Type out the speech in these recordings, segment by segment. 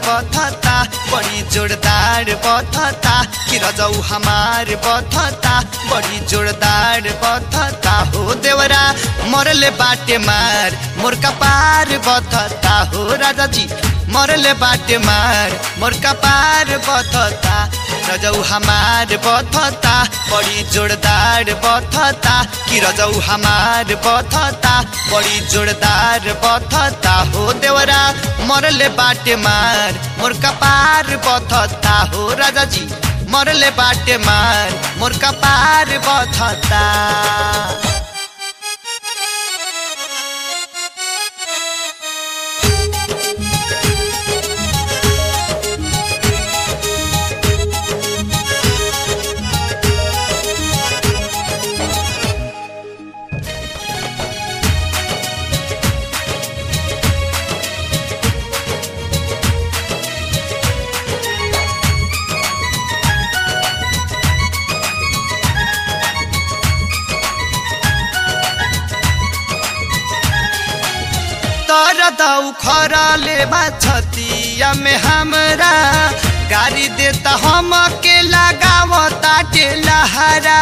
बथता बड़ी जोरदार बथता कि रजऊ हमार बथता बड़ी जोरदार बथता हो देवरा मरले बाटे मार मोर कपार बथता हो राजा जी मरले बाटे मार मोर कपार बथता रजऊ हमार बथता बड़ी जोरदार बथता कि रजऊ हमार बथता बड़ी जोरदार बथता हो देवरा मरले बाटे मार मोर कपार बथता हो राजा जी मरले बाटे मार मोर कपार बथता तर दौ खरले छतिया में हमरा गाड़ी देता हम के लगावता लहरा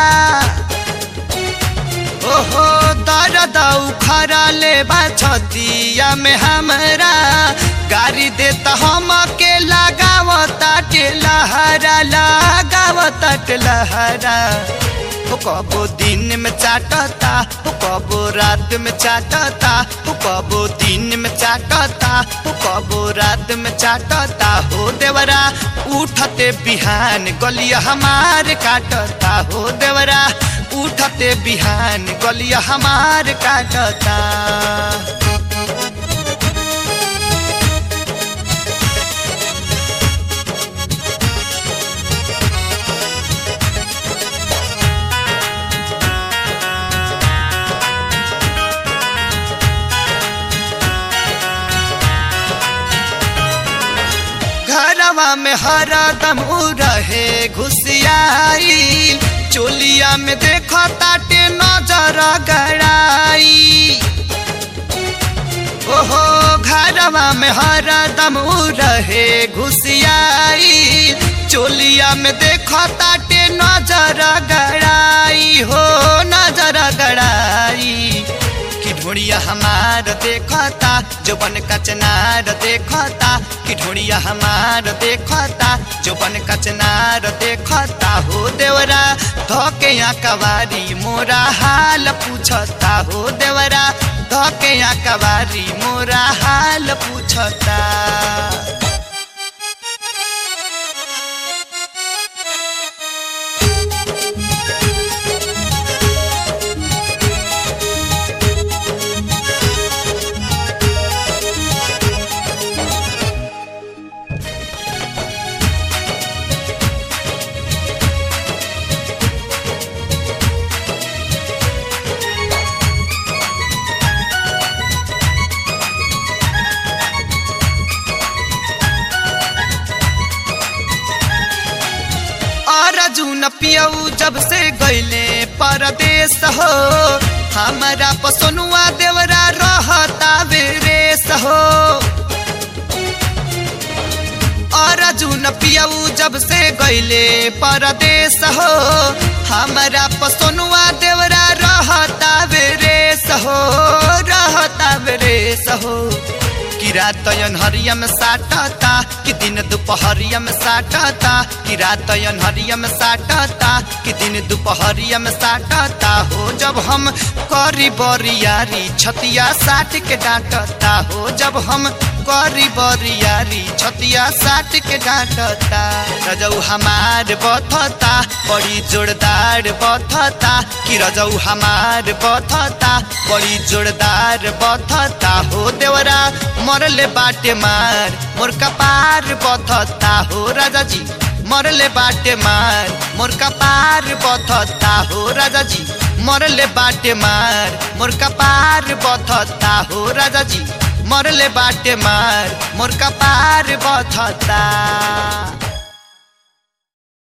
ओहो तर दौ खरले छतिया में हमरा गाड़ी देता हम के लगावता लहरा लगावता लहरा हो कबो दिन में चाटता हो कबो रात में चाटता हो कबो दिन में चाटता हो कबो रात में चाटता हो देवरा उठते बिहान गलिया हमार काटता हो देवरा उठते बिहान गलिया हमार काटता घरवा में हरदम रहे घुसियाई चोलिया में देखो ताटे नजर गड़ाई ओहो घरवा में हरदम रहे घुसियाई चोलिया में देखो ताटे नजर गड़ाई हो नजर गड़ाई कि ढोड़िया हमार देखता जो बन कचनार देखता कि ढोड़िया हमार देखता जो बन कचनार देखता हो देवरा धोके यहाँ कवारी मोरा हाल पूछता हो देवरा धोके यहाँ कवारी मोरा हाल पूछता अर्जुन पियऊ जब से गईले परदेश हो हमारा पसनुआ देवरा रहता बेरेस हो अर्जुन पियऊ जब से गईले परदेश हो हमारा पसनुआ देवरा रहता बेरेस हो रहता बेरेस हो कि रात हरिया में साटता कि दिन दोपहरिया में साटता कि रात हरिया में साटता कि दिन दोपहरिया में साटता हो जब हम करी बरियारी छतिया साट के डांटता हो जब हम करी बरियारी छतिया साट के डांटता रजऊ हमार बथता बड़ी जोरदार बथता कि रजऊ हमार बथता बड़ी जोरदार बथता हो देवरा मरले बाटे मार मोर कपार बथता हो राजा जी मरले बाटे मार मोर कपार बथता हो राजा जी मरले बाटे मार मोर कपार बथता हो राजा जी मरले बाटे मार मोर कपार बथता